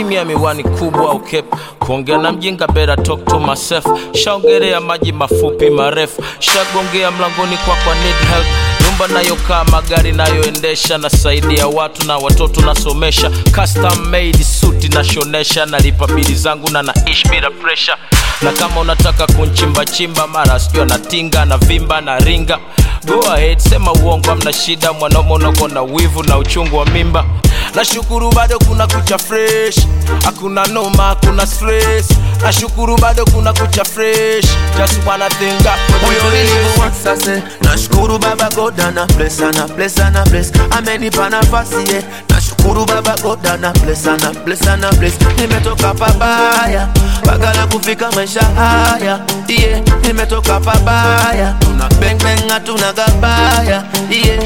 kimya miwani kubwa au cap kuongea na mjinga bera talk to myself shaongelea maji mafupi marefu shagongea mlangoni kwa kwa need help nyumba nayokaa magari nayoendesha nasaidia watu na watoto nasomesha custom made suti nashonesha nalipa bili zangu na naishi bila pressure na kama unataka kunchimbachimba mara sijua natinga na vimba na ringa go ahead sema uongo amna shida mwanaume unako na wivu na uchungu wa mimba nashukuru bado kuna kucha fresh hakuna noma hakuna stress nashukuru bado kuna kucha fresh just wanna thank God for the Huyo grace. nilimuanza se nashukuru baba God ana bless ana bless ana bless amenipa nafasi ye nashukuru baba God ana bless ana bless ana bless nimetoka pabaya mpaka la kufika maisha haya yeah. nimetoka pabaya tuna bang bang hatuna gabaya yeah.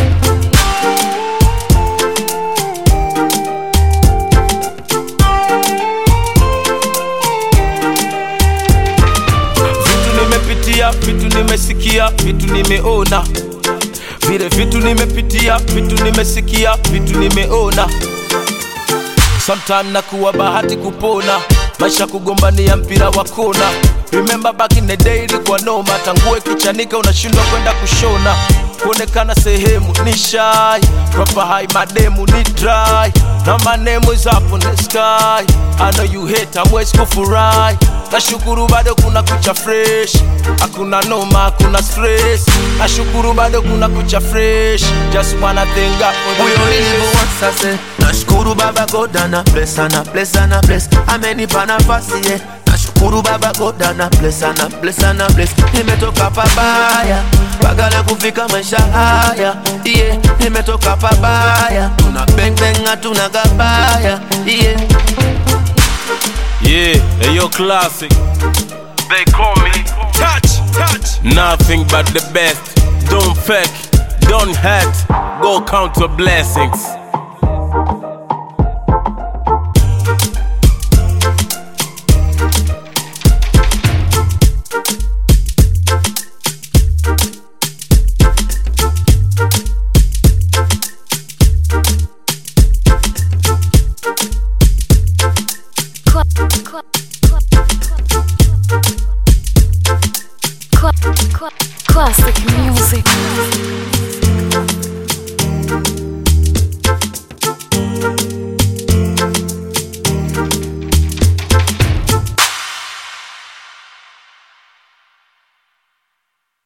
vitu nimepitia vitu nimesikia vitu nimeona vile vitu nimepitia vitu nimesikia vitu nimeona sometime nakuwa bahati kupona maisha kugombania mpira wa kona remember back in the day ilikuwa noma tangue kichanika unashindwa kwenda kushona kuonekana sehemu ni shy proper high mademu ni dry na my name is up on the sky I know you hate amwezi kufurahi nashukuru bado kuna kucha fresh hakuna noma hakuna stress nashukuru bado kuna kucha fresh just wanna thank God for the huyo grace. nilimuanza se nashukuru baba God ana bless ana bless ana bless amenipa nafasi ye nashukuru baba God ana bless ana bless ana bless nimetoka pabaya mpaka la kufika maisha haya yeah. nimetoka pabaya tuna bang bang hatuna gabaya yeah. Yeah, hey, yo, classic. They call me touch, touch. Nothing but the best. Don't fake, don't hurt. Go count your blessings.